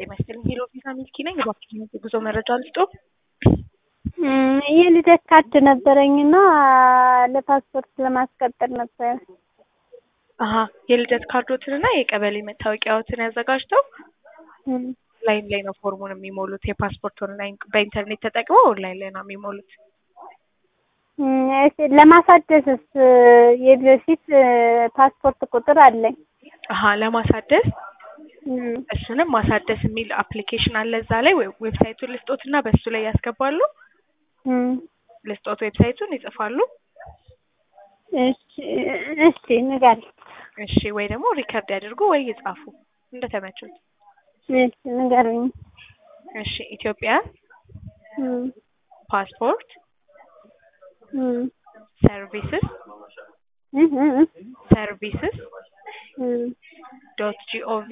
ጤና ይስጥልኝ ሄሎ ቪዛ ሚልኪ ነኝ። እባክሽን የጉዞ መረጃ ልስጦ? የልደት ካርድ ነበረኝና ለፓስፖርት ለማስቀጠል ነበር። አሀ የልደት ካርዶትንና የቀበሌ መታወቂያዎትን ያዘጋጅተው ኦንላይን ላይ ነው ፎርሙን የሚሞሉት። የፓስፖርት ኦንላይን በኢንተርኔት ተጠቅመው ኦንላይን ላይ ነው የሚሞሉት። ለማሳደስስ የበፊት ፓስፖርት ቁጥር አለኝ። አሀ ለማሳደስ እሱንም ማሳደስ የሚል አፕሊኬሽን አለ እዛ ላይ ዌብሳይቱን ልስጦት እና በሱ ላይ ያስገባሉ። ልስጦት ዌብሳይቱን ይጽፋሉ። እሺ ንገሪኝ። እሺ ወይ ደግሞ ሪከርድ ያድርጉ ወይ ይጻፉ እንደተመቹት። እሺ ንገሪኝ። እሺ ኢትዮጵያ ፓስፖርት ሰርቪስስ ሰርቪስስ ዶት ጂኦቪ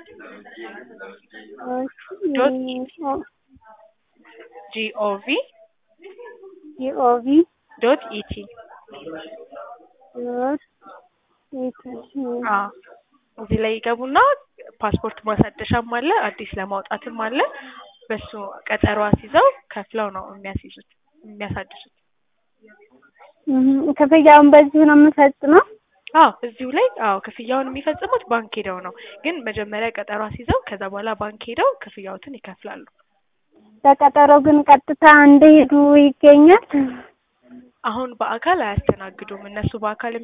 ዶት ጂኦቪ ጂኦቪ ዶት ኢቲ እዚህ ላይ ይገቡና ፓስፖርት ማሳደሻም አለ አዲስ ለማውጣትም አለ። በሱ ቀጠሮ አስይዘው ከፍለው ነው የሚያስይዙት የሚያሳድሱት። ክፍያውን በዚሁ ነው የምፈጽመው? አዎ እዚሁ ላይ አዎ ክፍያውን የሚፈጽሙት ባንክ ሄደው ነው። ግን መጀመሪያ ቀጠሮ አስይዘው ከዛ በኋላ ባንክ ሄደው ክፍያዎትን ይከፍላሉ። በቀጠሮ ግን ቀጥታ እንደሄዱ ይገኛል? አሁን በአካል አያስተናግዱም። እነሱ በአካል